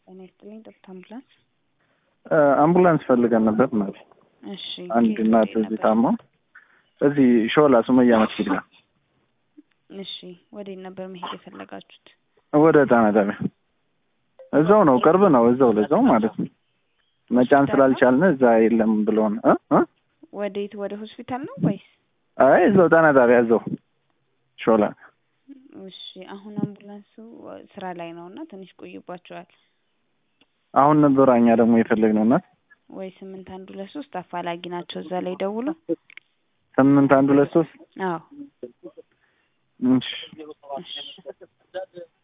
ጤና ይስጥልኝ። ዶክተር አምቡላንስ። አምቡላንስ ፈልገን ነበር ማለት እሺ። አንድ ከየት እናት ወዴት እዚህ ነበር? ታማ እዚህ ሾላ ሱመያ መስጊድ ጋር እሺ። ወዴት ነበር መሄድ የፈለጋችሁት? ወደ ጣና ጣቢያ እዛው ነው፣ ቅርብ ነው፣ እዛው ለዛው ማለት ነው። መጫን ስላልቻልን እዛ የለም ብሎን እ እ ወዴት? ወደ ሆስፒታል ነው ወይስ? አይ እዛው ጣና ጣቢያ እዛው ሾላ እሺ። አሁን አምቡላንሱ ስራ ላይ ነው እና ትንሽ ቆይባቸዋል። አሁን ነበር እኛ ደግሞ የፈለግነው እናት ወይ ስምንት አንድ ሁለት ሶስት አፋላጊ ናቸው እዛ ላይ ደውሎ ስምንት አንድ ሁለት ሶስት አዎ እሺ እሺ